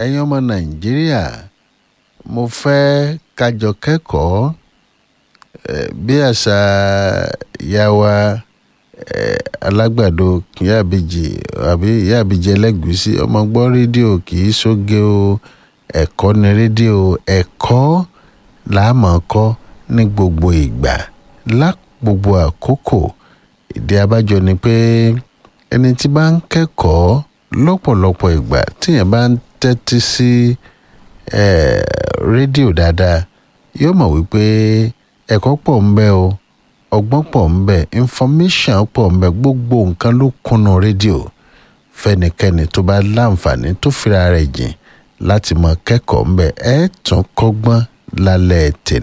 ẹ̀yin ọmọ nàìjíríà mo fẹ́ kájọ kẹ́kọ̀ọ́ eh, bí àṣà ìyá wa eh, alágbàdo ìyá àbíjì àbí ìyá àbíjì ẹlẹ́gùúsí ọmọ gbọ́ rédíò kì í ṣoge o ẹ̀kọ́ ni rédíò ẹ̀kọ́ làámọ̀ kọ́ ní gbogbo ìgbà lá gbogbo àkókò ìdí abájọ ni pé ẹni tí bá ń kẹ́kọ̀ọ́ lọ́pọ̀lọpọ̀ ìgbà tíyẹn bá ń tẹ́tí sí eh, rédíò dáadáa yóò mọ̀ wípé ẹ̀kọ́ pọ̀ ń bẹ o ọgbọ́n pọ̀ ń bẹ information pọ̀ ń bẹ gbogbo nǹkan ló kúnnú rédíò fẹ́nikẹ́ni tó bá láǹfààní tó fira rẹ̀ jìn láti mọ kẹ́kọ̀ọ́ ń bẹ ẹ̀ tún kọ́gbọ́n lálẹ́ tèmi.